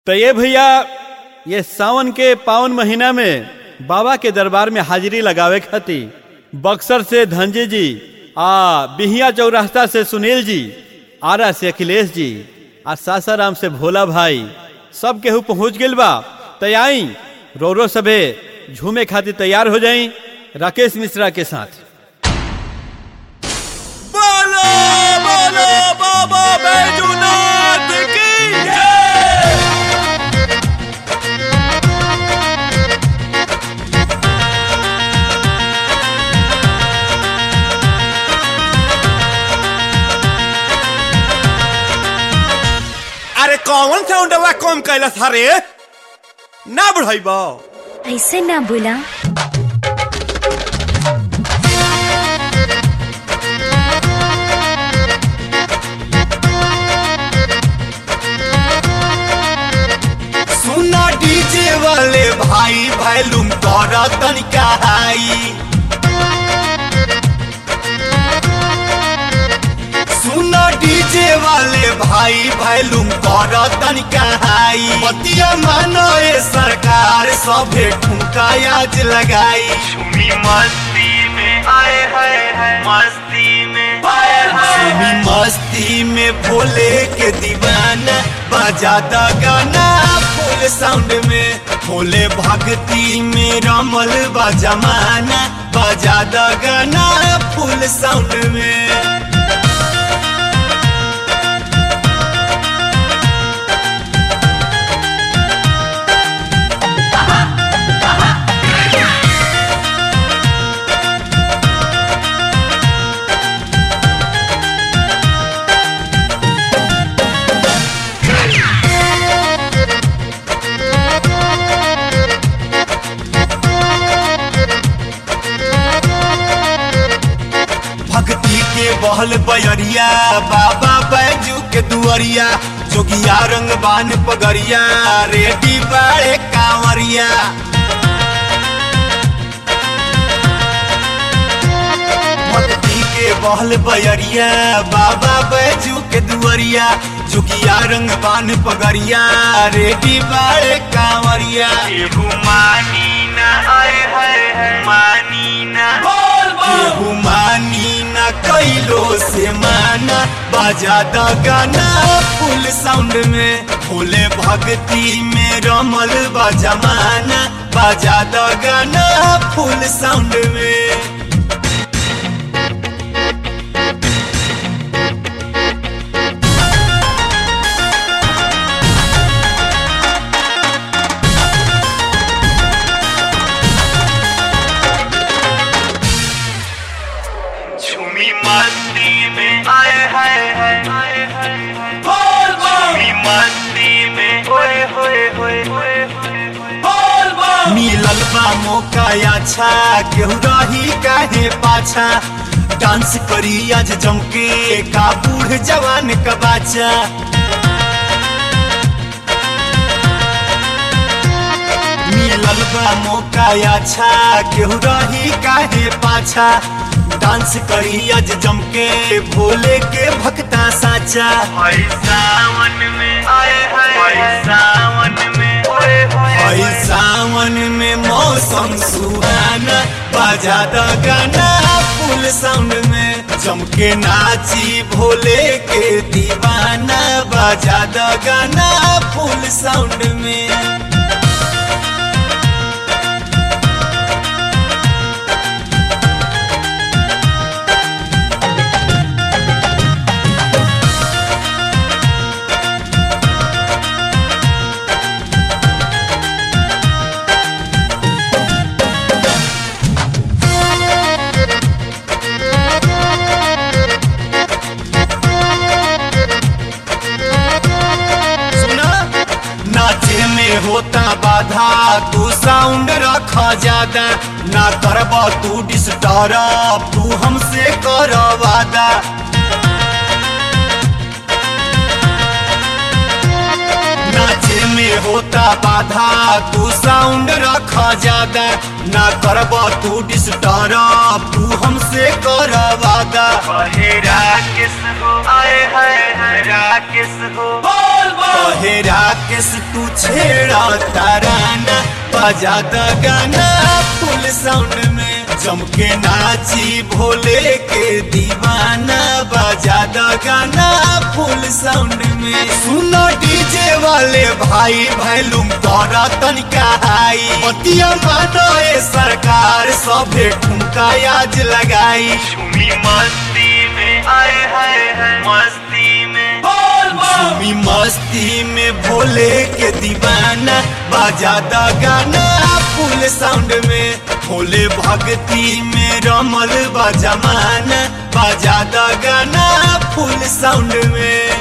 तो ये भैया ये सावन के पावन महीना में बाबा के दरबार में हाजिरी लगावे खातिर बक्सर से धनजी जी आ बिहिया चौरास्ता से सुनील जी आरा से अखिलेश जी आ सासाराम से भोला भाई सब केहू पहुंच गेल बा तैयारी रो रो सबे झूमे खातिर तैयार हो जाई राकेश मिश्रा के साथ बोलो बोलो बाबा बैजूनाथ की जय अरे कौन साउंडवा कम कैलस हरे ना बढ़ाइबा ऐसे ना बोला सुना डीजे वाले भाई वैल्यूम तोरा तनिका हाई सुना डीजे वाले भाई वैल्यूम तोरा तनिका हाई बतिया मानो ये सरकार सभे ठुमका आज लगाई झूमी मस्ती में आए हाय हाय मस्ती में आए हाय सुनी मस्ती में भोले के दीवाना बजा द गाना फुल साउंड में भोले भक्ति में रमल बा जमाना बजा द गाना फुल साउंड में भक्ति के बहल बयरिया बाबा बैजू के दुअरिया जोगिया रंग बान पगरिया रेडी बाड़े कांवरिया भक्ति के बहल बयरिया बाबा बैजू के दुअरिया जोगिया रंग बान पगरिया रेडी बाड़े कांवरिया केहू मानी ना आए हाय हाय मानी ना केहू मानी न कैलो से माना बजा द गाना फुल साउंड में भोले भक्ति में रमल बा जमाना बजा द गाना फुल साउंड में झूमी मस्ती में आए हाय हाय आए हाय हाय झूमी मस्ती में होए होए होए होए होए मिलल बा मौका अच्छा केहू रही काहे पाछा डांस करी आज जमके का बूढ़ जवान का बाचा मिलल बा मौका अच्छा केहू रही काहे पाछा डांस करी आज जमके भोले के भक्ता साचा हाय सावन में आए हाय हाय सावन में होए होए हई सावन में मौसम सुहाना बजा द गाना फुल साउंड में जमके नाची भोले के दीवाना बजा द गाना फुल साउंड में सुना नाचे में होता बाधा तू साउंड रखा ज्यादा ना करब तू डिस्टर्ब तू हमसे कर वादा नाचे में होता बाधा तू साउंड रखा ज्यादा ना करब तू डिस्टर्ब तू हमसे कर वादा कहे राकेश हो आए हाय हाय राकेश हो कहे राकेश तू छेड़ा ताराना बजा द गाना फुल साउंड में जम के नाची भोले के दीवाना बजा द गाना फुल साउंड में सुनो डीजे वाले भाई वैल्यूम तोरा तनिका हाई बतिया मानो ए सरकार सभे ठुमका आज लगाई झूमी मस्ती में आए हाय हाय मस्ती में झूमी मस्ती में भोले के दीवाना बाजा दा गाना फुल साउंड में भोले भक्ति में रमल बा जमाना बाजा दा गाना फुल साउंड में